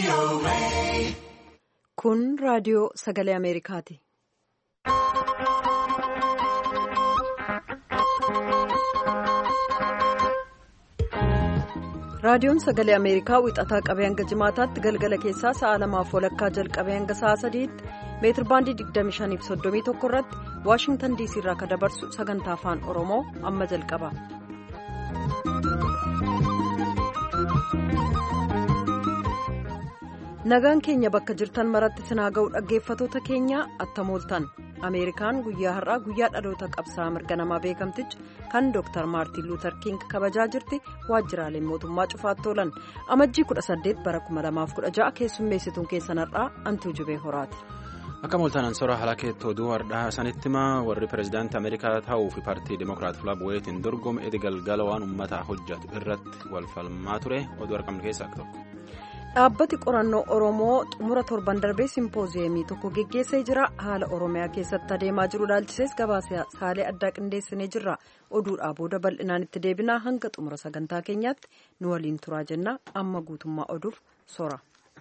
Kun raadiyoo sagalee Ameerikaati. Raadiyoon sagalee Ameerikaa wixataa qabee hanga jimaataatti galgala keessaa sa'a lamaaf walakkaa jalqabee hanga sa'a sadiitti meetirbaandii 25.31 irratti Waashingtan diisii irraa kan dabarsu sagantaa afaan Oromoo amma jalqaba. Nagaan keenya bakka jirtan maratti sinaa ga'u dhaggeeffatoota keenya attamooltan Ameerikaan guyyaa har'aa guyyaa dhaloota qabsaa'aa mirga namaa beekamtichi kan Dr. Maartiin Luuter King kabajaa jirti waajjiraaleen mootummaa cufaatti oolan amajjii 18 bara 2016 keessummeessituun keessan har'aa antuu jubee horaati. Akka mooltaan ansora halakeetti oduu har'aa sanitti himaa warri pirezidaantii Ameerikaa ta'uu fi paartii Dimookiraat Filaab Weetiin dorgome edi galgala waan uummataa hojjetu irratti wal falmaa ture oduu argamne keessaa akka tokko. Dhaabbati qorannoo Oromoo xumura torban darbee simpooziyeemii tokko geggeessee jira. Haala Oromiyaa keessatti adeemaa jiru ilaalchisees gabaasa saalee addaa qindeessinee jirra. Oduudhaa booda bal'inaan itti deebinaa hanga xumura sagantaa keenyaatti nu waliin turaa jenna. Amma guutummaa oduuf sora.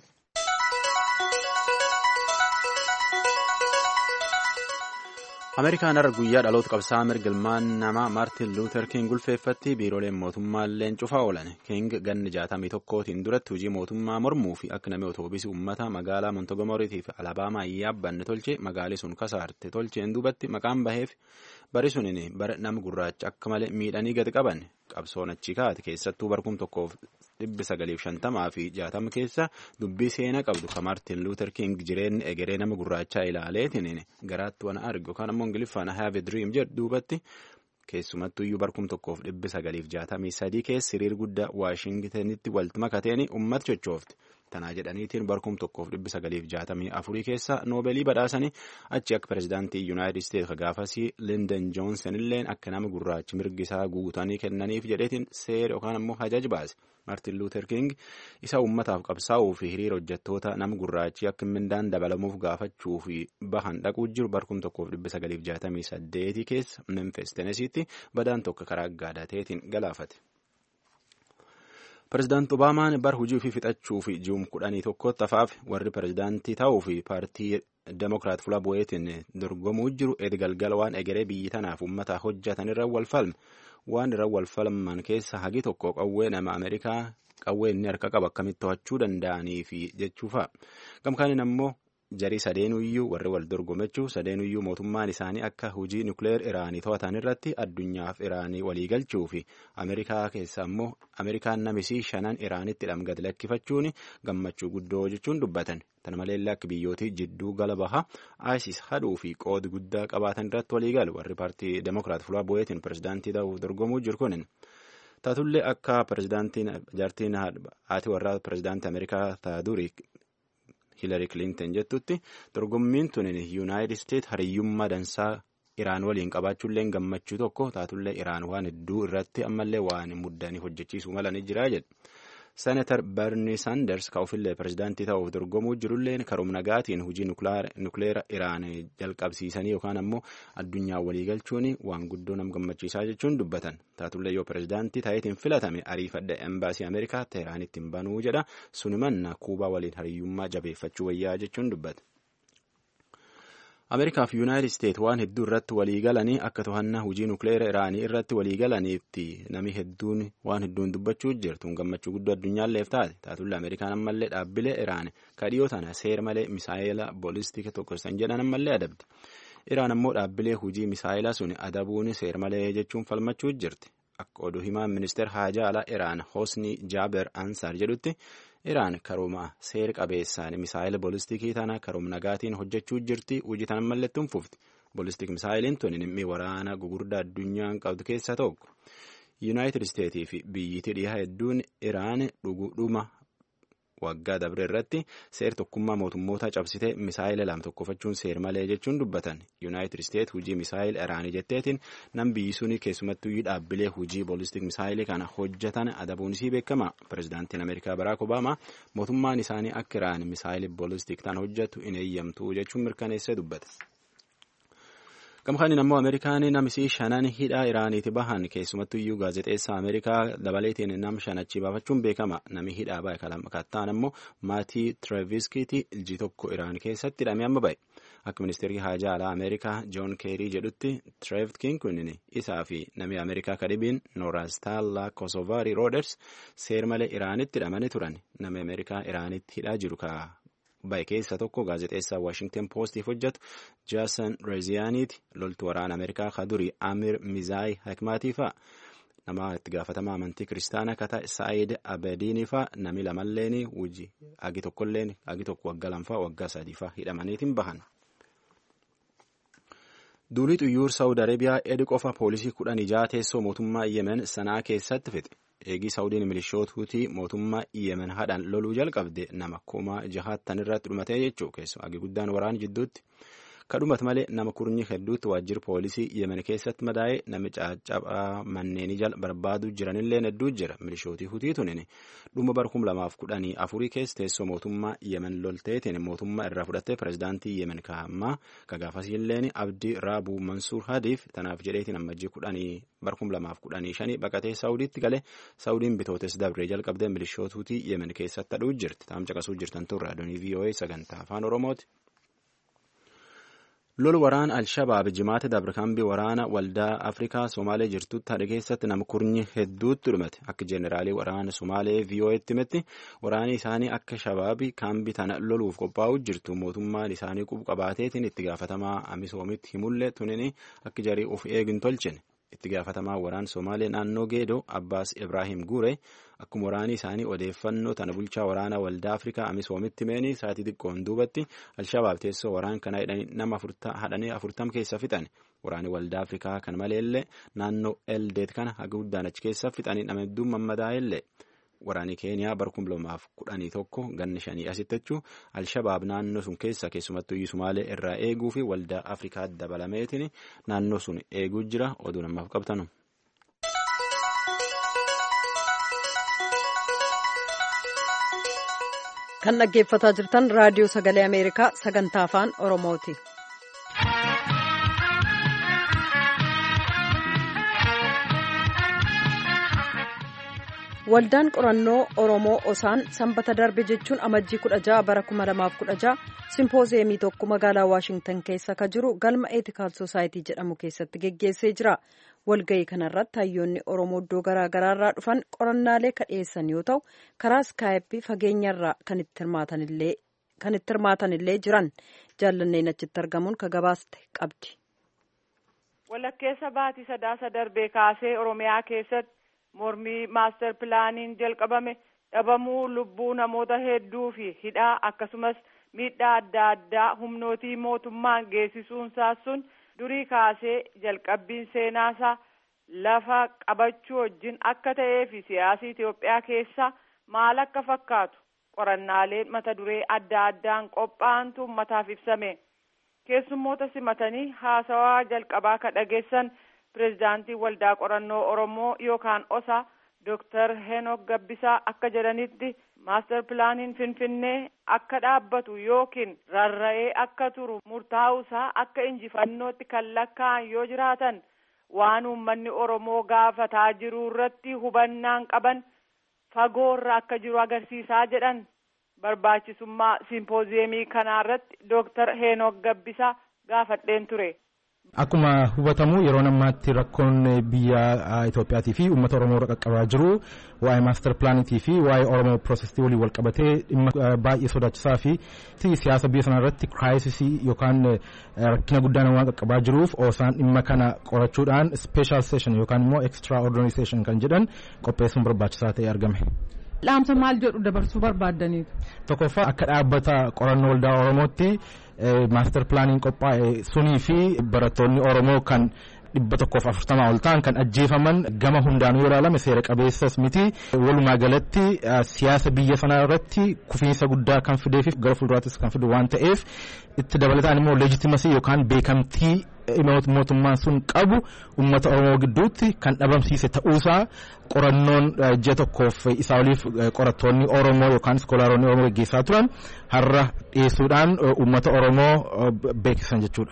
Ameerikaan har'a guyyaa dhaloota qabsaa'aa mirga ilmaan namaa Maartin Luuter King ulfeeffatti biirooleen mootummaallee cufaa oolan. King ganni jaatamii tokkootiin duratti hojii mootummaa mormuu fi akka namni otoobiisii uummata magaalaa Montogomoriitii fi Alabaamaa yaabbanne tolche magaalii sun kasaarte tolcheen duubatti maqaan baheef bari suniin bara nama gurraacha akka malee miidhanii gadi qaban qabsoon achi kaate keessattuu barkum tokkoof dhibbi sagaliif shantamaa fi jaatama keessa dubbii seenaa qabdu ka Maartin Luuter King jireenyi egeree nama gurraachaa ilaaleetiin garaatti waan argu yookaan ammoo ingiliffaan have a dream jedhu duubatti keessumattuu iyyuu barkum tokkoof dhibbi sagaliif jaatamii sadii keessa hiriir guddaa waashingitanitti walitti makateen uummata chochoofte. Tanaa jedhaniitiin barkum tokkoof dhibbi sagaliif jaatamii afurii keessa noobeelii badhaasanii achi akka pirezidaantii yuunaayitid isteetsi gaafasii linden joonsen illeen akka nama gurraachi mirgi isaa guutanii kennaniif jedheetiin seera yookaan ammoo hajaj baase maartin luuter king isa uummataaf qabsaa'uu fi hiriira hojjettoota nama gurraachi akka mindaan dabalamuuf gaafachuu fi bahan dhaquu jiru barkum tokkoof dhibbi sagaliif jaatamii saddeetii keessa memfis tenesiitti badaan tokko karaa gaadateetiin galaafate. Pireezidaanti Obaamaan bar hojii ofii fixachuu fi ji'um kudhanii tokkotti hafaaf warri pireezidaantii ta'uu fi paartii Demokiraat Fula Bu'eetiin dorgomuu jiru edi galgala waan egeree biyyi tanaaf uummataa hojjetan irra wal falme waan irra wal falman keessa hagi tokko qawwee nama Ameerikaa qawwee inni harka qabu akkamitti to'achuu danda'anii fi jechuufa. Gamkaanin ammoo jarii sadeenuyyuu warri wal dorgomechuu sadeenuyyuu mootummaan isaanii akka hojii nukleer iraanii to'atan irratti addunyaaf iraanii waliigalchuu fi ameerikaa keessa ammoo ameerikaan namisii shanan iraanitti dhamgate lakkifachuun gammachuu guddoo jechuun dubbatan tana maleellee akka biyyootii jidduu gala baha isis hadhuu fi qoodi guddaa qabaatan irratti waliigalu warri paartii demokiraat fulaa bu'eetiin pireezidaantii ta'uuf dorgomuu jiru kunin. taatullee akka pireezidaantiin jaartiin haati warraa pireezidaantii ameerikaa ta'a durii Hiilari Kilinton jettutti dorgommiin tun yuunaayitid isteet hariyyummaa dansaa Iraan waliin qabaachuullee gammachuu tokko taatullee Iraan waan hedduu irratti ammallee waan muddanii hojjechiisuu malanii jira jedhu. Senatar Bernie Sanders ka ofillee pireezidaantii ta'uuf dorgomuu jirullee karuma nagaatiin hojii nukleera Iraan jalqabsiisanii yookaan ammoo addunyaa waliigalchuun waan guddoo nama gammachiisaa jechuun dubbatan. Taatullee yoo pireezidaantii ta'eetiin filatame ariifadha embaasii Ameerikaa Teeraanitti hin banuu jedha sunimanna Kuubaa waliin hariyyummaa jabeeffachuu wayyaa jechuun dubbata. Ameerikaa fi Yuunaayitid Isteet waan hedduu irratti waliigalanii akka to'annaa hojii nukleera Iraanii irratti waliigalaniitti namni hedduun waan hedduun dubbachuu jirtu gammachuu guddoo addunyaalleef taate taatullee Ameerikaan ammallee dhaabbilee Iraan kadhiyoo tana seera malee misaayila boolistiika tokkosan jedhan ammallee adabde. Iraan ammoo dhaabbilee hojii misaayilaa sun adabuun seera malee jechuun falmachuu jirti. Akka oduu himaan ministeera haajaa alaa Iraan Hosni Jaaber Ansaar jedhutti Iraan karooma seera qabeessaan misaayila boolistiikii tana karooma nagaatiin hojjechuu jirti hojii tana mallattuun fufti. Boolistik misaayiliin tun dhimmi waraana gugurdaa addunyaan qabdu keessaa tokko. Yuunaayitid Isteetii fi biyyitii dhiyaa hedduun Iraan dhugudhuma waggaa dabre irratti seer tokkummaa mootummoota cabsitee misaayila lam tokkofachuun seer malee jechuun dubbatan. Yuunaayitid Isteet hojii misaayila Iraanii jetteetiin nam biyyi suni keessumattuu dhaabbilee hojii boolistik misaayilii kana hojjetan adabuun isii beekama. Pireezidaantiin Ameerikaa Baraak Obaamaa mootummaan isaanii akka Iraan misaayilii boolistik tan hojjetu hin eeyyamtu jechuun mirkaneessee dubbata. Gamkaan ammoo Ameerikaan namisii shanan hidhaa Iraaniiti bahan keessumattuu iyyuu gaazexeessaa Ameerikaa dabaleetiin nam shanachi baafachuun beekama. Nami hidhaa bahe kattaan ammoo maatii Tireeviskiiti iljii tokko Iraan keessatti hidhamee amma bahe. Akka ministeerri haajaa alaa Ameerikaa Joon Keerii jedhutti Tireevkiin kun isaa fi nami Ameerikaa kadhibiin Noorastaallaa Kosovaari Rooders seer malee Iraanitti hidhamanii turan. Nami Ameerikaa Iraanitti hidhaa jiru ka bahe keessa tokko gaazexeessaa Washington Postiif hojjetu Jaason Reziyaaniiti loltuu waraana Ameerikaa kadurii Amir Mizaayi Hakmaatii fa'a. Nama itti gaafatamaa amantii kiristaanaa kata Saayid Abediinii fa'a nami lamalleen hojii agi tokkolleen agi tokko waggaa lamfaa waggaa sadii fa'a hidhamaniitiin bahan. Duulii xuyyoor Saawud Arabiyaa edi qofa poolisii kudhan ijaa teessoo mootummaa Yemen sanaa keessatti fixe. Eegii Saawudiin milishootuutii mootummaa Yemen hadhaan loluu jalqabde nama kuma jahaattan irratti dhumatee jechuu keessumaa agi guddaan waraan jidduutti. Kadhumat malee nama kurnyi hedduutti waajjirri poolisii Yemen keessatti madaa'ee nami caccabaa manneenii jala barbaaduu jiranillee hedduu jira. Milishootii hutii tunin dhuma bara kum lamaaf kudhanii afurii keessa teessoo mootummaa Yemen lolteetiin mootummaa irraa fudhattee pirezidaantii Yemen kaa'ammaa kagaafasiilleen Abdii Raabuu Mansuur Hadiif tanaaf jedheetiin ammajjii kudhanii bara kum lamaaf kudhanii shanii baqatee Saawudiitti galee Saawudiin bitootes dabree jalqabdee milishootuutii Yemen keessatti hadhuu jirti. Taam caqasuu jirtan turre adoonii VOA sagantaa afaan Oromooti. lolu waraan alshabaab jimaata dabarkaambii waraana waldaa afrikaa somaalee jirtutti hadha keessatti nama kurnyi hedduutti dhumate akka jeeneraalii waraana somaalee vii'oo'etti himetti waraani isaanii akka shabaabii kaambii tana loluuf qophaa'u jirtu mootummaan isaanii qubqabaateetiin itti gaafatamaa amisoomitti himullee tunini akka jarii of eegin tolchine itti gaafatamaa waraan somaalee naannoo geedoo abbaas ibraahim guure akkuma waraanii isaanii odeeffannoo tana bulchaa waraana waldaa afrikaa amisoomitti meenii sa'atii xiqqoon duubatti alshabaab teessoo waraan kana nama hadhanii afurtam keessa fixan waraani waldaa afrikaa kan maleellee naannoo eldeet kana haga guddaan achi keessa fixanii nama hedduun mammadaa'ellee waraanii keeniyaa bara kum lamaaf kudhanii tokko ganni shanii asitti jechuu alshabaab naannoo sun keessa keessumattuu sumaalee irraa eeguu fi waldaa afrikaa dabalameetiin naannoo sun eeguu jira oduu namaaf qabtanu. kan dhaggeeffataa jirtan raadiyoo sagalee ameerikaa sagantaa afaan oromooti. waldaan qorannoo oromoo osaan sanbata darbe jechuun amajjii kudha ja'a bara kuma lamaaf kudha ja'a simpoozeemii tokko magaalaa waashingtan keessa ka jiru galma eetikaal soosaayitii jedhamu keessatti geggeessee jira walga'ii kanarratti hayyoonni oromoo iddoo garaa garaarraa dhufan qorannaalee ka dhiyeessan yoo ta'u karaa iskaayippii fageenyarraa kan itti hirmaatanillee jiran jaallanneen achitti argamuun ka gabaaste qabdi. walakkeessa baatii sadaasa darbee kaasee oromiyaa keessatti. mormii maaster pilaaniin jalqabame dhabamuu lubbuu namoota hedduu fi hidhaa akkasumas miidhaa adda addaa humnootii mootummaan geessisuunsaa sun durii kaasee jalqabbiin seenaasaa lafa qabachuu wajjin akka ta'ee fi siyaasii Itoophiyaa keessa maal akka fakkaatu qorannaaleen mata duree adda addaan qophaa'antu ummataaf ibsame keessummoota simatanii haasawaa jalqabaa ka dhageessan. pirezidaantii waldaa qorannoo oromoo yookaan osa dooktar henok gabbisaa akka jedhanitti maaster pilaaniin finfinnee akka dhaabbatu yookiin rarra'ee akka turu murtaa'uusaa akka injifannootti kan lakkaa'an yoo jiraatan waan uummanni oromoo gaafataa jiru irratti hubannaan qaban fagoorra akka jiru agarsiisaa jedhan barbaachisummaa simpooziyemii kanaarratti dooktar henok gabbisaa gaafadheen ture. Akkuma hubatamu yeroo ammaatti rakkoon biyya Itoophiyaatii fi uummata Oromoo qaqqabaa jiru waa'ee maaster pilaanitii fi waa'ee Oromoo piroosesii waliin wal qabatee dhimma baay'ee sodaachisaa fi siyaasa biyya sana irratti kiraayisisii yookaan rakkina guddaan waan qaqqabaa jiruuf osaan dhimma kana qorachuudhaan speeshal seeshin yookaan immoo ekstra ordinary seeshin kan jedhan qopheessuun barbaachisaa ta'e argame. Dhaamsa maal jedhu dabarsuu barbaaddaniitu. Tokkoffaa akka dhaabbata qorannoo waldaa Oromootti maaster pilaaniin qophaa'e sunii fi barattoonni Oromoo kan dhibba tokkoof afurtamaa ol ta'an kan ajjeefaman gama hundaanuu yoo ilaalame seera qabeessas miti walumaa galatti siyaasa biyya sanaa irratti kufiinsa guddaa kan fidee fi gara fuulduraattis kan fidu waan ta'eef itti dabalataan immoo leejitimasii yookaan beekamtii mootummaan sun qabu uummata oromoo gidduutti kan dhabamsiise ta'uusaa qorannoon ji'a tokkoof isaa oliif qorattoonni oromoo yookaan iskoolaaronni oromoo gaggeessaa turan har'a dhiyeessuudhaan uummata oromoo beeksisan jechuudha.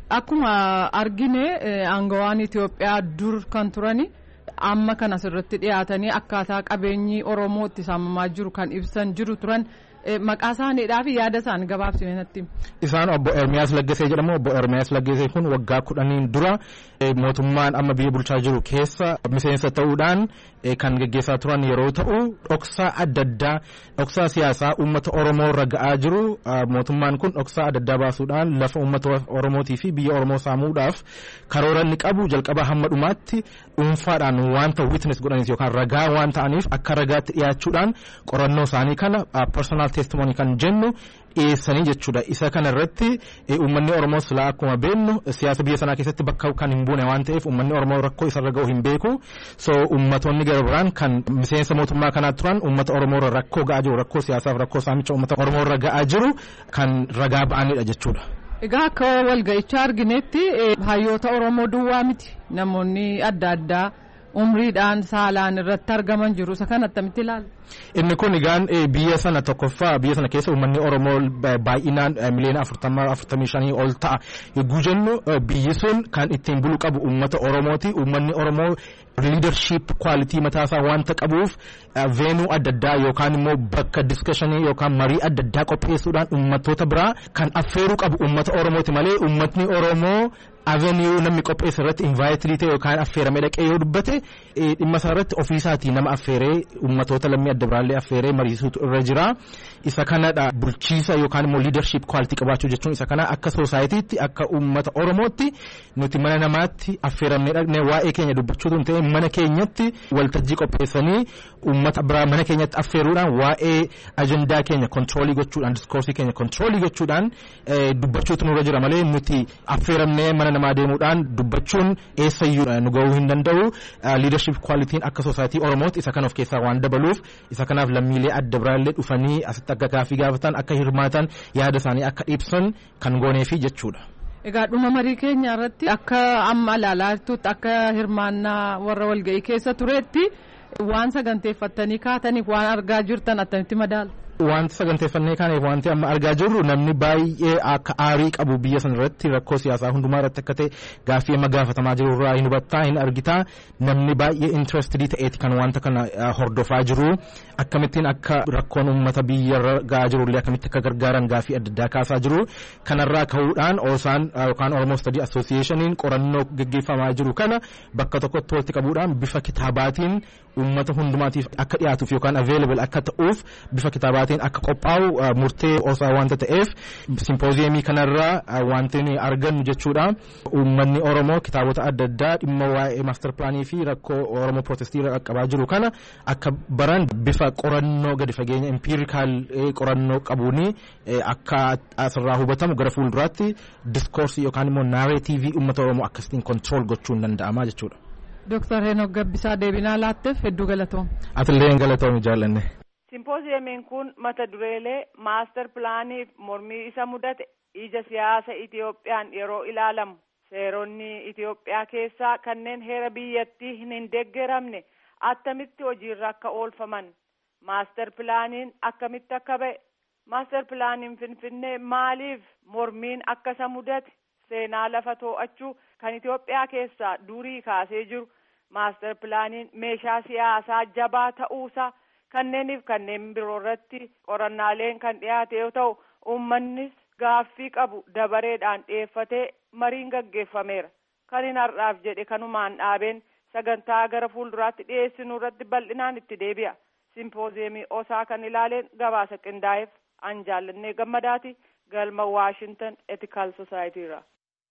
Akkuma argine aangawaan Itoophiyaa dur kan turani amma kan asirratti dhiyaatanii akkaataa qabeenyi Oromoo itti saamamaa jiru kan ibsan jiru turan maqaa isaaniidhaa fi yaada isaanii gabaabsine natti. Isaan obbo Ermiyaas Laggasee jedhamu obbo Ermiyaas Laggasee kun waggaa kudhaniin dura mootummaan amma biyya bulchaa jiru keessa miseensa ta'uudhaan kan geggeessaa turan yeroo ta'u dhoksaa adda addaa dhoksaa siyaasaa uummata Oromoo irra ga'aa jiru mootummaan kun dhoksaa adda addaa baasuudhaan lafa uummata Oromootii fi biyya Oromoo saamuudhaaf karoora inni qabu jalqaba hamma dhumaatti dhuunfaadhaan wanta witness godhanis yookaan ragaa waan ta'aniif akka ragaatti dhiyaachuudhaan qorannoo isaanii kana personal testimony kan jennu dhiyeessanii jechuudha isa kana irratti uummanni oromoo silaa akkuma beeknu siyaasa biyya sanaa keessatti bakka kan hin buune waan ta'eef uummanni oromoo rakkoo isarra ga'u hin beeku so uummatonni gara biraan kan miseensa mootummaa kanaa turan uummata oromoo irra rakkoo ga'aa jiru rakkoo siyaasaaf rakkoo saamicha uummata oromoo irra ga'aa jiru kan ragaa ba'anidha jechuudha. Egaa akka walga'ichaa arginetti hayyoota oromoo duwwaa miti namoonni adda addaa umriidhaan saalaan irratti argaman jiru isa kan attamitti ilaala. Inni kun egaan biyya sana tokkoffaa biyya sana keessa uummanni Oromoo baay'inaan miliyoona afurtamaa afurtamii shanii ol ta'a yogguu jennu biyyi sun kan ittiin bulu qabu uummata Oromooti uummanni Oromoo leadership quality mataasaa wanta qabuuf veenuu adda addaa yookaan immoo bakka discussionii yookaan marii adda addaa qopheessuudhaan uummattoota biraa kan affeeruu qabu uummata Oromooti malee uummatni Oromoo avenue namni qopheesse irratti invaayitilii ta'e yookaan affeeramee dhaqee yoo dubbate dhimma isaa irratti ofiisaatii nama affeeree uummatoota lammii adda biraallee affeeree mariisuutu irra jira isa kanadha bulchiisa yookaan immoo leadership quality qabaachuu jechuun isa kana akka soosaayitiitti akka uummata oromootti nuti mana namaatti affeeramnee dhaqnee waa'ee keenya dubbachuutu hin ta'e mana keenyatti waltajjii qopheessanii uummata biraa mana keenyatti affeeruudhaan waa'ee ajandaa keenya kontiroolii gochuudhaan diskoorsii keenya kontiroolii gochuudhaan dubbachuutu nurra jira malee nuti affeeramnee mana namaa deemuudhaan dubbachuun eessayyuu nu ga'uu hin danda'u leadership qualitiin akka soosaayitii oromootti isa kana of keessaa waan dabaluuf isa kanaaf lammiilee adda biraallee dhufanii asitti akka gaaffii gaafatan akka hirmaatan yaada isaanii akka ibsan kan gooneefi jechuudha. Egaa dhuma marii keenya irratti akka amma ilaalaa jirtutti akka hirmaannaa warra walga'ii keessa turetti waan saganteeffattanii kaataniif waan argaa jirtan attamitti madaala. Wanti saganteeffannee kaaneef wanti amma argaa jirru namni baay'ee akka aarii qabu biyya sana irratti rakkoo siyaasaa hundumaa irratti akka ta'e gaaffii amma gaafatamaa jiru irraa hin hubattaa hin argitaa namni baay'ee interested ta'eeti kan wanta kana hordofaa jiru akkamittiin akka rakkoon uummata biyya ga'aa jirullee akkamitti akka gargaaran gaaffii adda addaa kaasaa jiru kanarraa ka'uudhaan oosaan yookaan Oromoo Study Associationiin qorannoo gaggeeffamaa jiru kana bakka tokkotti walitti qabuudhaan bifa kitaabaatiin uummata hundumaatiif akka dhiyaatuuf yookaan available akka ta'uuf bifa kitaabaatiin akka qophaa'u murtee osaa wanta ta'eef simpooziyemii kanarraa wanti nuyi argannu jechuudha uummanni oromoo kitaabota adda addaa dhimma waa'ee maaster pilaanii fi rakkoo oromoo pirootestii irra qaqqabaa jiru kana akka baran bifa qorannoo gadi fageenya impiirikaal qorannoo qabuuni akka asirraa hubatamu gara fuulduraatti diskoorsii yookaan immoo naareetiivii uummata oromoo akkasitiin kontirool gochuun danda'amaa jechuudha. Dooktar Heenok Gabbisaa deebinaa laatteef hedduu galatoom. Atillee galatoomi jaallanne. Simpooziyamiin kun mata dureelee maaster pilaaniif mormii isa mudate ija siyaasa Itiyoophiyaan yeroo ilaalamu seeronni Itiyoophiyaa keessaa kanneen heera biyyattii hin deeggaramne attamitti hojiirra akka oolfaman maaster pilaaniin akkamitti akka ba'e maaster pilaaniin finfinnee maaliif mormiin akka isa mudate seenaa lafa too'achuu kan Itiyoophiyaa keessaa durii kaasee jiru maaster pilaaniin meeshaa siyaasaa jabaa ta'uusaa kanneeniif kanneen biroo irratti qorannaaleen kan dhiyaate yoo ta'u uummannis gaaffii qabu dabareedhaan dhiyeeffatee mariin gaggeeffameera kan hin har'aaf jedhe kanumaan dhaabeen sagantaa gara fuulduraatti dhiyeessinu irratti bal'inaan itti deebi'a simpooziyemii osaa kan ilaaleen gabaasa qindaa'eef an jaallannee gammadaati galma waashintan etikaal sosaayitiirra.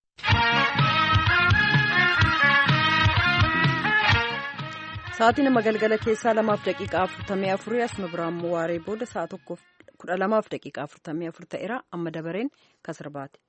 Sa'aatii nama galgala keessaa lamaaf daqiiqaa afurtamii afurii asuma biraan waaree booda sa'a tokkoof kudha lamaaf daqiiqaa afurtamii afur ta'eera amma dabareen kasirbaati.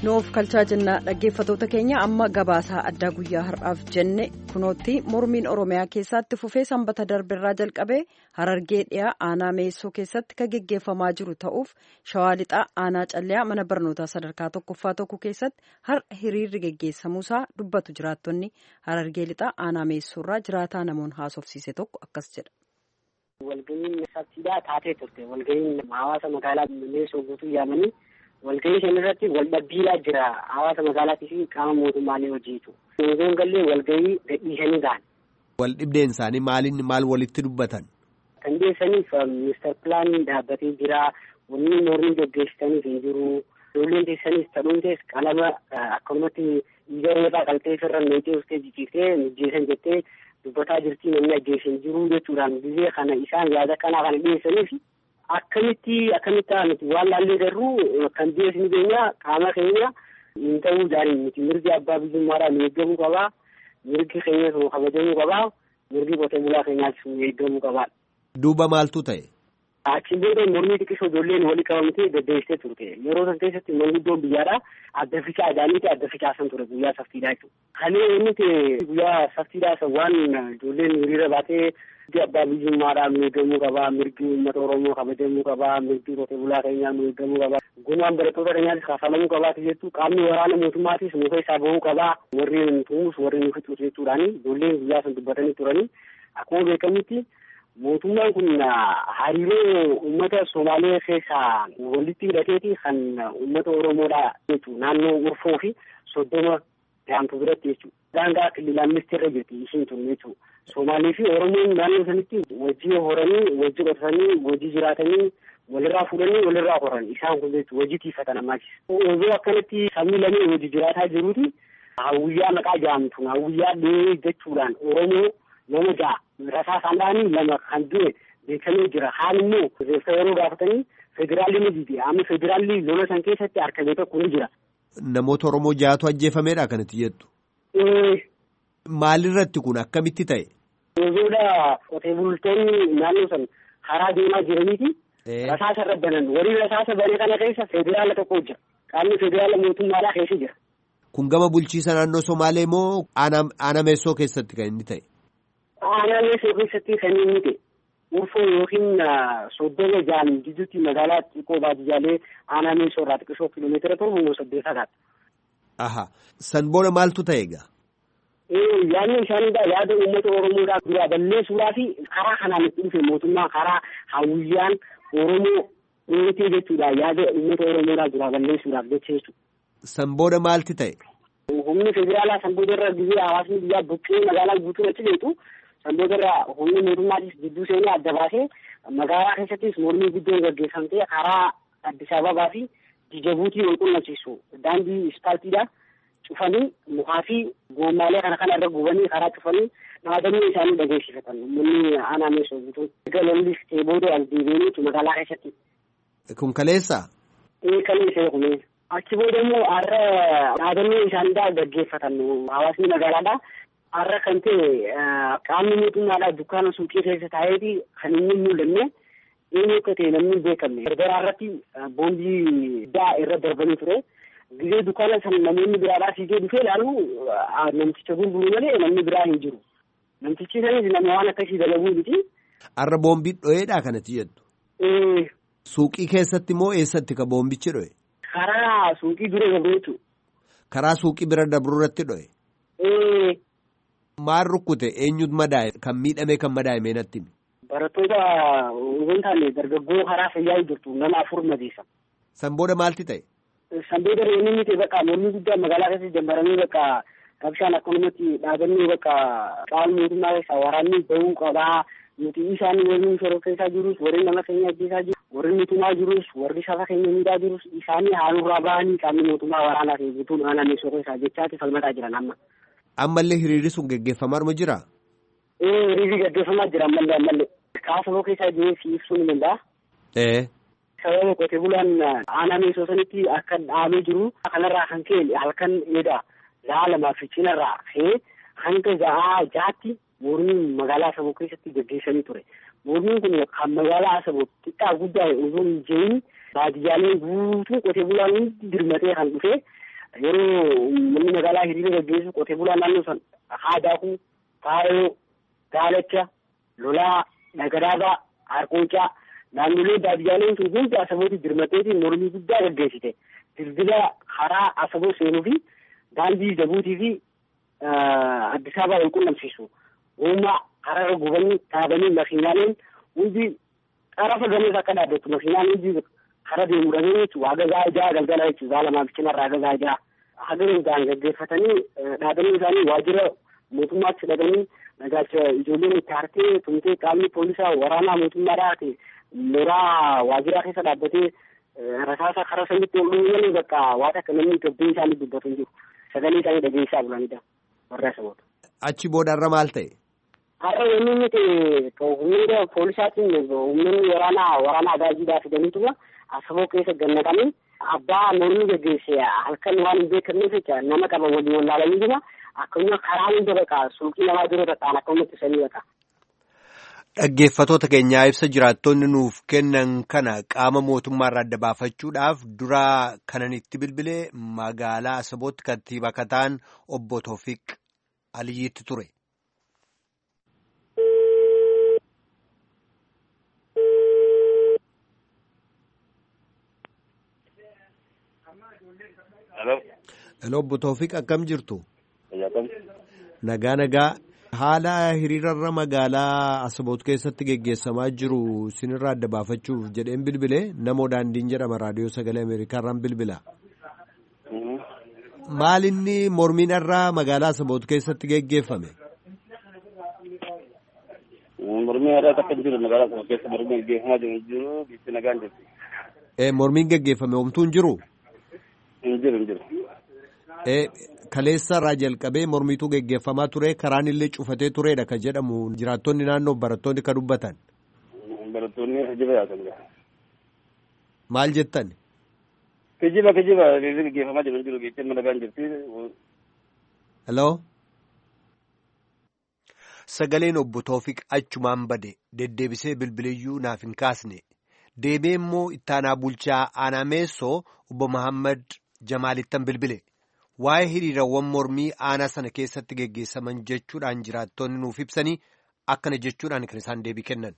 noof kalchaa jennaa dhaggeeffatoota keenya amma gabaasaa addaa guyyaa har'aaf jenne kunootti mormiin oromiyaa keessatti fufee sanbata darbirraa jalqabee harargee dhiyaa aanaa meessoo keessatti kan geggeeffamaa jiru ta'uuf shawaa lixaa aanaa calliyaa mana barnootaa sadarkaa tokkoffaa tokko keessatti har'a hiriirri geggeessamuusaa dubbatu jiraattonni harargee lixaa aanaa meessoorraa jiraataa namoonni haasofsiise tokko akkas jedha. walga'iin sabsiidaa taatee turte walga'iin hawaasa magaalaa meessoo guutuu yaamanii. walgahii shan irratti wal dhabbiilaa jira hawaasa magaalaatii fi qaama mootummaalee hojiitu. Osoo gallee walgahii gadhiisanii ta'an. Wal dhibdeen isaanii maaliin maal walitti dubbatan? Kan dhiyeessaniif ministar pilaaniin dhaabbatee jira. Wanni mormii gaggeessitaniif hin jiru. Ijoolleen teessanis ta'uuntees qalama akkanumatti dhiiga irraa qaltee ofirra meexee uffitee jijjiirtee mijjeessan jettee dubbataa jirti namni ajjeesan jiru jechuudhaan biyya kana isaan yaada kanaa kana dhiyeessaniif akkamitti akkamitti nuti waan laallee garuu kan dhiyeessinu keenya qaama keenya hin ta'uu jaariin miti mirgi abbaa biyyummaadhaan nu eeggamuu qabaa mirgi keenya nu kabajamuu qabaa mirgi qotee bulaa keenyaas nu eeggamuu qabaa. Duuba maaltu ta'e? Achiin booda mormii xiqqisoo ijoolleen walii qabamtee deddeebistee turte yeroo san keessatti manguddoon biyyaadha adda ficaa ajaa'aniiti adda ficaasan ture guyyaa saftiidhaa jechuudha. Kalee nuti guyyaa saftiidhaa san waan ijoolleen hiriira baatee mirgi abbaa biyyummaadhaan nu eeggamuu qabaa mirgi uummata oromoo kabajamuu qabaa mirgi qotee bulaa keenyaa nu eeggamuu qabaa gumaan barattoota keenyaatis kaafalamuu qabaati jettu qaamni waraana mootummaatis nu keessaa bahuu qabaa warri nu tumus warri nu fixus jechuudhaani ijoolleen guyyaa san dubbatanii turanii akkuma beekamutti mootummaan kun hariiroo uummata Somaalee keessaa walitti hidhateeti kan uummata Oromoodhaa jechuudha. Naannoo Urfoo fi Soddoma Daantuu biratti jechuudha. Daangaa kililaaministii irra jirti ishiin tun jechuudha. Somaalee fi Oromoon naannoo sanitti wajjii horanii, wajjii qotatanii, wajjii jiraatanii, walirraa fuudhanii, walirraa horan isaan kun jechuudha. Wajjii tiifatan ammaachis. Osoo akkanatti sabni lamee wajjii jiraataa jiruuti hawwiyyaa maqaa jedhamtu hawwiyyaa dhee jechuudhaan Oromoo nama ja'a rasaa isaanii lama kan du'e beekamee jira haan immoo reeffa yeroo gaafatanii federaalli ni dide amma federaalli lola san keessatti argamee tokko ni jira. Namoota Oromoo ja'atu ajjeefameedha kanatti jettu. Maalirratti kun akkamitti ta'e? Ozoodha qotee bultoonni naannoo san karaa deemaa jiraniiti. Rasaasa irra banan warri rasaasa bane kana keessa federaala tokko jira. Qaamni federaala mootummaadhaa keessa jira. Kun gama bulchiisa naannoo Somaalee moo aanaa meessoo keessatti kan inni ta'e? Aanaa meessoo keessatti kan inni ta'e. Urfoo yookiin soddoma jaan gidduutti magaalaa xiqqoo baadiyyaalee aanaa meessoo irraa xiqqishoo kiiloomeetira torba moo saddeet fagaata. Aha. San booda maaltu ta'e egaa? Yaadni isaaniidha yaada uummata Oromoodhaa duraa balleessuudhaa fi karaa kanaan itti dhufe mootummaa karaa hawwiyyaan Oromoo dheetee jechuudha yaada uummata Oromoodhaa duraa balleessuudhaaf jecha jechuudha. San booda maalti ta'e? Humni federaalaa san booda irra biyya hawaasni biyyaa buqqee magaalaa guutuu achi beeku san booda irra humni mootummaatis gidduu seenee adda baasee magaalaa keessattis mormii guddoon gaggeeffamtee karaa Addis Ababaa fi Jijabuutii wal qunnamsiisu daandii ispaaltiidha. cufanii mukaa fi goommaalee kana kana irra gubanii karaa cufanii dhaabanii isaanii dhageessifatan uummanni aanaa meeshoo guutuu. Egaa lollis ta'ee booda as deebi'anii magaalaa keessatti. Kun kaleessa? Ee kaleessa kun achi booda immoo har'a dhaabannoo isaaniidhaa gaggeeffatan hawaasni magaalaadhaa. Har'a kan ta'e qaamni mootummaadhaa dukkaana suuqii keessa taa'eeti kan inni mul'anne eenyu akka ta'e namni hin beekamne. Gargaraa irratti boombii daa irra darbanii ture. Gizee dukkaana sana namoonni biraadhaa fiigee dhufee ilaalu namticha gurguru malee namni biraa hin jiru. Namtichi sanis nama waan akkasii dalaguu miti. Har'a boombii dho'eedha kanatti jettu. Suuqii keessatti moo eessatti ka boombichi dho'e? Karaa suuqii dura dabru jechuudha. Karaa suuqii bira dabru irratti dho'e? Maal rukkute eenyutu madaa'e kan miidhame kan madaa'e meenatti? Barattoota osoo hin taane dargaggoo karaa fayyaa jirtu nama afur madeessa. San booda maalti ta'e? San booda reemni miti bakka mormii guddaa magaalaa keessatti jambaramee bakka rabshaan akkanumatti dhaabannee bakka qaama mootummaa keessaa waraanni bahuu qabaa. Nuti isaan warri shoroo keessaa jirus warri nama keenya ajjeesaa jiru warri mootummaa jirus warri saba keenya miidhaa jirus isaanii haalurraa bahanii qaamni mootummaa waraanaa fi guutuun aanaa meeshoo keessaa jechaati falmataa jiran amma. Ammallee hiriirri sun gaggeeffamaa jira? Ee hiriirri gaggeeffamaa jira ammallee ammallee. Kaasaboo keessaa jiree fi ibsuu ni danda'a. Ee. sababa qotee bulaan aanaa meeshoo sanitti akka dhaabee jiru kanarraa kan ka'e halkan eeda laa lamaa fi cinarraa ka'ee hanga ja'aa jaatti mormiin magaalaa Asaboo keessatti gaggeessanii ture. Mormiin kun kan magaalaa Asaboo xiqqaa guddaa osoo hin jeeyin baadiyyaalee guutuu qotee bulaan hundi dirmatee kan dhufe yeroo uummanni magaalaa hiriira gaggeessu qotee bulaa naannoo san haadaakuu faayoo gaalacha lolaa nagadaabaa harqoocaa naannolee baadiyyaaleen sun hundi asabooti dirmateetiin mormii guddaa gaggeessite dildila karaa asaboo seenuu fi daandii jabuutii fi Addis Ababaa wal qunnamsiisu uumaa karaa gubanii dhaabanii makiinaaleen hundi xarafa gamees akka dhaabbattu makiinaan hundi kara deemu dhabee jechuudha hagagaa ijaa galgala jechuudha zaala maamichinarraa hagagaa ijaa haga hundaan gaggeeffatanii dhaabanii isaanii waajjira mootummaatti dhaqanii nagaacha ijoolleen itti hartee tumtee qaamni poolisaa waraanaa mootummaadhaa ta'e mooraa waajjiraa keessa dhaabbatee rasaasa karaa sanitti ol dhumuudhaan bakka waan akka namni gabbee isaanii dubbatu hin jiru sagalee isaanii dhageessaa bulanidha warra saboota. Achi boodarra maal ta'e? Har'a wanni nuti humnoota poolisaatiin humnoonni waraanaa waraanaa agaajiidhaa fidaniituma asaboo keessa gannaqanii abbaa mormii gaggeesse halkan waan hin beekamneef jecha nama qaban waliin wallaalaniituma akkasuma karaa hunda baqa suuqii namaa dura ta'an akkasuma ittisanii baqa. Dhaggeeffatoota keenyaa ibsa jiraattonni nuuf kennan kana qaama mootummaarraa adda baafachuudhaaf dura kanan itti bilbilee magaalaa Asabootti kantiibaa akka ta'an obbo Toofiq Aliyyiitti ture. Hello obbo Toofiq akkam jirtu? Nagaa nagaa. Haala hiriirarra magaalaa Asaboot keessatti geggeessamaa jiru sinirraa adda baafachuuf jedheen bilbilee namoo daandiin jedhama raadiyoo sagalee Ameerikaarraan bilbila. Maal inni mormiin irraa magaalaa Asaboot keessatti geggeeffame? Mormiin irraa takka jiru magaalaa Asaboot keessa mormiin geggeeffamaa jiru jiru biitti nagaan jirti. Mormiin geggeeffame homtuu hin jiru? Hin jiru hin jiru. Kaleessa irraa jalqabee mormiituu geggeeffamaa ture karaan illee cufatee turedha kan jedhamu jiraattonni naannoo barattoonni kan dubbatan. Barattoonni kijiba yaatan. Maal jettan? Kijiba kijiba geggeeffamaa jiru jiru biittiin nagaan jirti. Hello. Sagaleen obbo Toofiq achumaan bade deddeebisee bilbiliyyuu naaf hin kaasne deebee immoo ittaanaa bulchaa aanaa meessoo obbo Mahammad Jamaalittan bilbile. waa'ee hiriirawwan mormii aanaa sana keessatti geggeessaman jechuudhaan jiraattonni nuuf ibsanii akkana jechuudhaan kan isaan deebii kennan.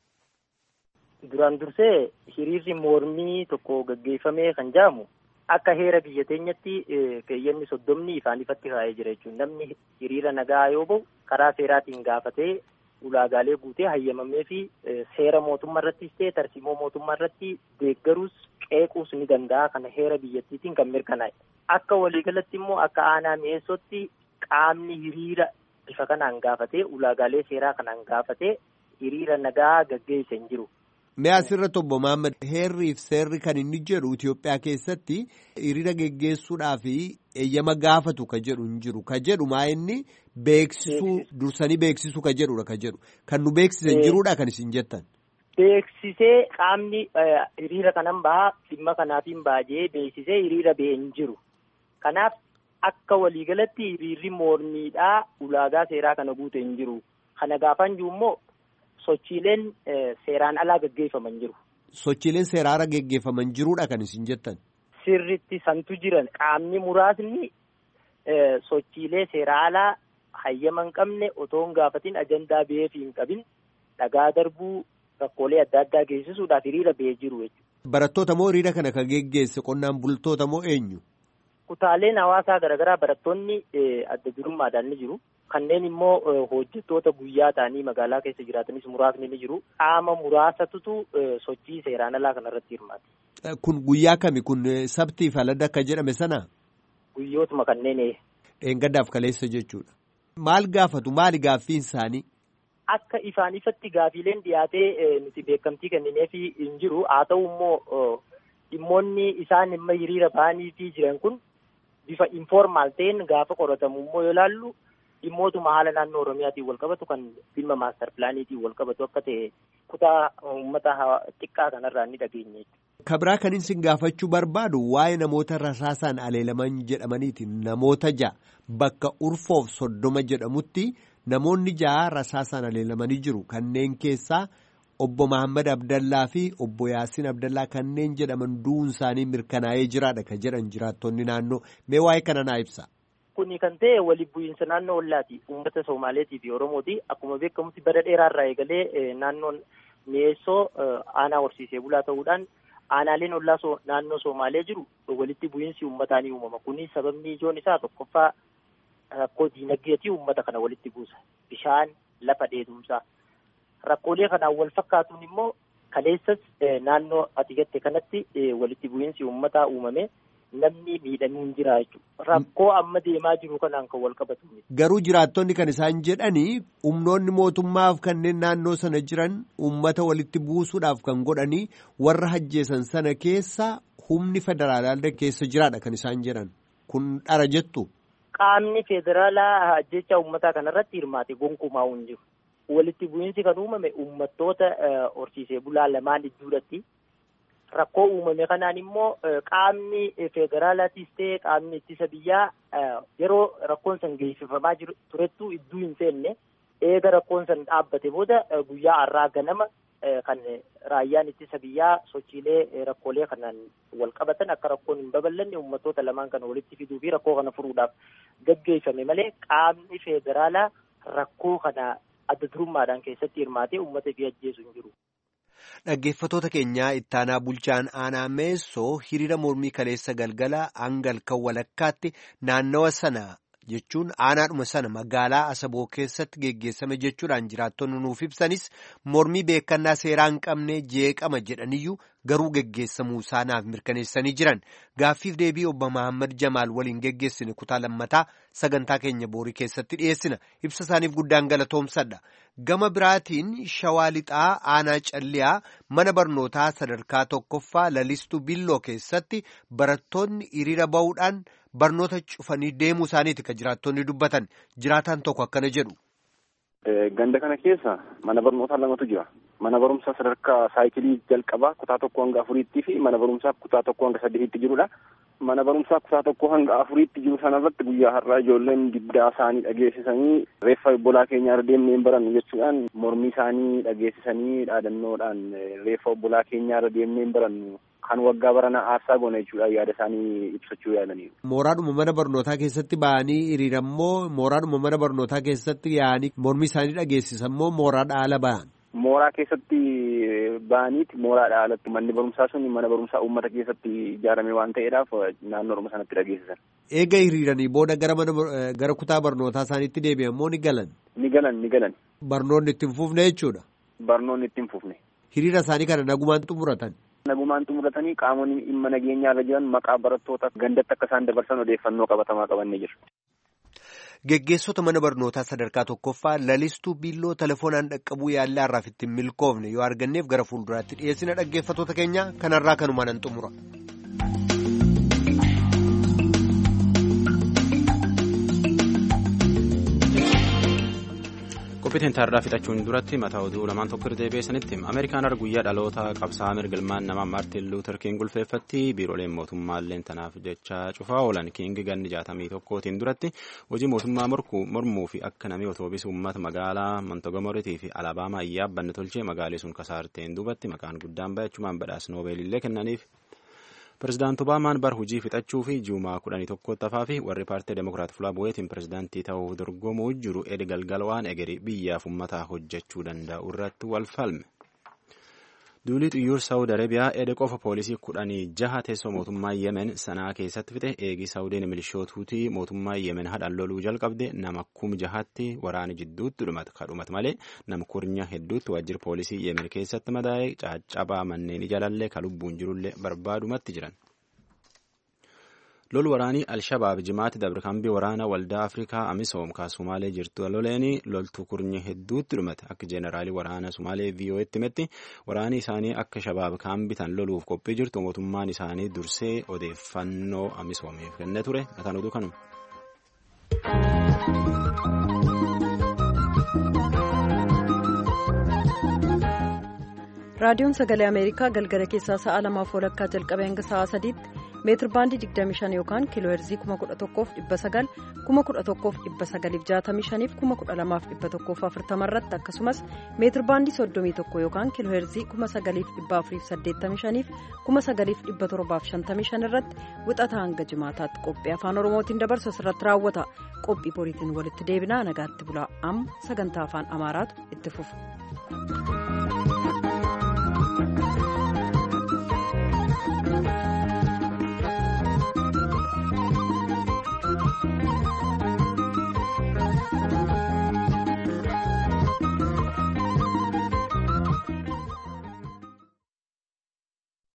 Duraan dursee hiriirri mormii tokko gaggeeffamee kan jedhamu akka heera biyya teenyatti keeyyanni soddomni ifaan ifatti kaa'ee jira jechuudha. Namni hiriira nagaa yoo bahu karaa seeraatiin gaafatee ulaagaalee guutee hayyamamee fi seera mootummaa irrattis ta'e tarsiimoo mootummaa irratti deeggaruus qeequus ni danda'a kana heera biyyattiitiin kan mirkanaa'e. Akka waliigalatti immoo akka aanaa mi'eessootti qaamni hiriira bifa kanaan gaafatee ulaagaalee seeraa kanaan gaafatee hiriira nagaa gaggeessa hin jiru. Mee asirratti obbo Mahammad heerriif seerri kan inni jedhu Itoophiyaa keessatti hiriira geggeessuudhaaf eeyyama gaafatu ka jedhu hin jiru ka jedhu maa inni beeksisuu dursanii beeksisuu ka jedhudha ka jedhu kan nu beeksisan jiruudha kan isin jettan. Beeksisee qaamni hiriira kanan bahaa dhimma kanaatiin baajee beeksisee hiriira ba'e hin jiru. Kanaaf akka waliigalatti hiriirri mormiidhaa ulaagaa seeraa kana guute hin jiru. Kana gaafan jiru immoo sochiileen seeraan alaa gaggeeffaman jiru. Sochiileen seeraan alaa gaggeeffaman jiruudha kan isin jettan. Sirritti santu jiran qaamni muraasni sochiilee seeraa alaa hayyama hin qabne otoo hin gaafatin ajandaa ba'eef hin qabin dhagaa darbuu rakkoolee adda addaa geessisuudhaaf hiriira ba'ee jiru jechuudha. Barattoota moo hiriira kana kan geggeesse qonnaan bultoota moo eenyu? Kutaaleen hawaasaa garaagaraa barattoonni adda durummaadhaan ni jiru. Kanneen immoo hojjettoota guyyaa ta'anii magaalaa keessa jiraatanis muraasni ni jiru. Qaama muraasatutu sochii seeraan alaa kanarratti hirmaate. Kun guyyaa kami kun sabtiif aladda akka jedhame sana? Guyyootuma kanneen. Dheengaddaaf kaleessa jechuudha. Maal gaafatu maali gaaffiin isaanii? Akka ifaan ifatti gaafiileen dhiyaatee nuti beekamtii kennineef hin jiru. Haa ta'u immoo dhimmoonni isaan dhimma hiriira ba'anii fi jiran kun bifa informaal ta'een gaafa qoratamu immoo yoo ilaallu dhimmootuma haala naannoo Oromiyaatiin wal qabatu kan dhimma maastar pilaaniitiin wal qabatu akka ta'e kutaa uummata xiqqaa kanarraa ni dhageenye. Kabraa kan isin gaafachuu barbaadu waa'ee namoota rasaasaan aleelaman jedhamaniiti. Namoota ja'a bakka urfoof soddoma jedhamutti namoonni ja'a rasaasaan aleelamanii jiru. Kanneen keessaa obbo Mahammad Abdallaa fi obbo Yaasiin Abdallaa kanneen jedhaman du'uun isaanii mirkanaa'ee jiraadha kan jedhan jiraattonni naannoo mee waa'ee kana naa ibsa. Kuni kan ta'e waliin bu'iinsa naannoo ollaati. Uummata Somaaleetii fi Oromooti. Akkuma beekamutti bara dheeraarraa eegalee naannoon mi'eessoo aanaa horsiisee bulaa ta'uudhaan aanaaleen ollaa naannoo Somaalee jiru walitti bu'iinsi uummataa ni uumama. Kuni sababni ijoon isaa tokkoffaa rakkoo diinagdeetii uummata kana walitti buusa. Bishaan lafa dheedumsaa. Rakkoolee kanaan wal fakkaatuun immoo kaleessas naannoo ati gatte kanatti walitti bu'iinsi uummataa uumame. namni miidhamee hin jira jechuudha. Rakkoo amma deemaa jiru kanaan kan wal qabatu. Garuu jiraattonni kan isaan jedhanii humnoonni mootummaaf kanneen naannoo sana jiran uummata walitti buusuudhaaf kan godhanii warra hajjeesan sana keessa humni federaalaa keessa jiraadha kan isaan jedhan. Kun dhara jettu. Qaamni federaalaa ajjeechaa uummataa kanarratti hirmaate gonkumaa hin jiru. Walitti bu'iinsi kan uumame uummattoota horsiisee bulaa lamaan gidduudhatti. Rakkoo uumame kanaan immoo qaamni federaalaatis ta'e qaamni ittisa biyyaa yeroo rakkoon san geessifamaa turettu iddoo hin seenne eega rakkoon san dhaabbate booda guyyaa har'aa ganama kan raayyaan ittisa biyyaa sochiilee rakkoolee kanaan wal qabatan akka rakkoon hin babal'anne uummattoota lamaan kana walitti fiduu fi rakkoo kana furuudhaaf gaggeeffame malee qaamni federaalaa rakkoo kana adda durummaadhaan keessatti hirmaatee uummata fi ajjeesu hin jiru. Dhaggeeffatoota keenyaa ittaanaa bulchaan aanaa meessoo hiriira mormii kaleessa galgala hangal kan walakkaatti naannawa sana jechuun aanaadhuma sana magaalaa Asaboo keessatti geggeessame jechuudhaan jiraattonni nuuf ibsanis mormii beekannaa seeraa hin qabne jeeqama jedhaniyyuu garuu geggeessamuu isaanaaf mirkaneessanii jiran gaaffiif deebii obbo Mahammad Jamaal waliin geggeessine kutaa lammataa sagantaa keenya boorii keessatti dhiyeessina ibsa isaaniif guddaan galatoomsadha. Gama biraatiin shawaa lixaa aanaa calliyaa mana barnootaa sadarkaa tokkoffaa lalistuu billoo keessatti barattoonni hiriira ba'uudhaan barnoota cufanii deemuu isaaniiti kan jiraattonni dubbatan jiraataan tokko akkana jedhu. Ganda kana keessa mana barnootaa lamatu jira. Mana barumsaa sadarkaa saayikilii jalqabaa kutaa tokko hanga afuriitti fi mana barumsaa kutaa tokko hanga saddeetitti jirudha. Mana barumsaa kutaa tokko hanga afuriitti jiru sanarratti guyyaa har'aa ijoolleen diddaa isaanii dhageessisanii reeffa obbolaa keenya irra deemnee hin barannu jechuudhaan mormii isaanii dhageessisanii dhaadannoodhaan reeffa obbolaa keenya irra deemnee hin barannu kan waggaa baranaa aarsaa goona jechuudhaan yaada isaanii ibsachuu yaalaniiru. Mooraadhuma mana barnootaa keessatti ba'anii hiriirammoo mooraadhuma mana barnootaa keessatti yaa'anii mormii isaanii dhageessisan moo mooraadhaa ala ba'an? Mooraa keessatti ba'aniiti mooraadhaa alatti manni barumsaa sun mana barumsaa uummata keessatti ijaarame waan ta'eedhaaf naannoodhuma sanatti dhageessisan. Eega hiriiranii booda gara mana gara kutaa barnootaa isaaniitti deebi'an moo ni galan? Ni galan ni galan. Barnoonni itti hin fufne jechuudha. Barnoonni itti hin fufne. Hiriira isaanii kana nagumaan xumuratan. Nagumaan xumuratanii qaamonni dhimma nageenyaa irra jiran maqaa barattoota gandatti akka isaan dabarsan odeeffannoo qabatamaa qabannee jiru. Geggeessota mana barnootaa sadarkaa tokkoffaa lalistuu biilloo telefoonaan dhaqqabuu yaallaa irraaf ittiin milkoofne yoo arganneef gara fuulduraatti dhiyeessina dhaggeeffatoota keenya kanarraa kanumaan nan xumura. qophiitiin taarraa fixachuun duratti mataa oduu lamaan tokko irra deebi'eessanitti ameerikaan har'a guyyaa dhaloota qabsaa'aa mirga ilmaan namaa maartiin luuter kiing gulfeeffatti biirooleen mootummaalleen tanaaf jecha cufaa oolan kiing ganni jaatamii tokkootiin duratti hojii mootummaa mormuu fi akka namni otoobisu uummata magaalaa montogomoriitii fi alabaamaa yaabbanne tolchee magaalii sun kasaarteen duubatti maqaan guddaan bayachumaan badhaas noobeelillee kennaniif. Pireezidaant Obaamaan bar hojii fixachuu fi juumaa kudhanii tokkotti hafaa fi warri paartii Demokiraat Fulaa Bu'eetiin pireezidaantii ta'uuf dorgomuu jiru edi galgala waan egerii biyyaaf uummataa hojjechuu danda'u irratti wal falme. Duulii xiyyoor Saawud Arabiyaa ede qofa poolisii kudhanii jaha teessoo mootummaa Yemen sanaa keessatti fixe eegii Saawudiin milishootuutii mootummaa Yemen hadhaan loluu jalqabde nama kum jahatti waraana jidduutti dhumate malee nama kurnya hedduutti waajjira poolisii Yemen keessatti madaa'ee caccabaa manneen ijalallee ka lubbuun jirullee barbaadumatti jiran. lol waraanii alshabaab jimaatti dabarkambii waraana waldaa afrikaa amisoom ka sumaalee jirtu loleeni loltuu kurnye hedduutti dhumate akka jeenaraalii waraana sumaalee vii'oo'etti himetti waraani isaanii akka shabaab kaan bitan loluuf qophii jirtu mootummaan isaanii dursee odeeffannoo amisoomiif kennee ture mataan oduu kanuma. raadiyoon sagalee ameerikaa galgala keessaa sa'a lamaaf walakkaa jalqabee hanga sa'a sadiitti meetir baandii 25 yookaan kiiloo heerzii 11,900 11,965 12,140 irratti akkasumas meetir baandii 31 yookaan kiiloo heerzii 9,485 9,755 irratti wixata hanga jimaataatti qophii afaan oromootiin dabarsu asirratti raawwata qophii boriitiin walitti deebinaa nagaatti bulaa amma sagantaa afaan amaaraatu itti fufa.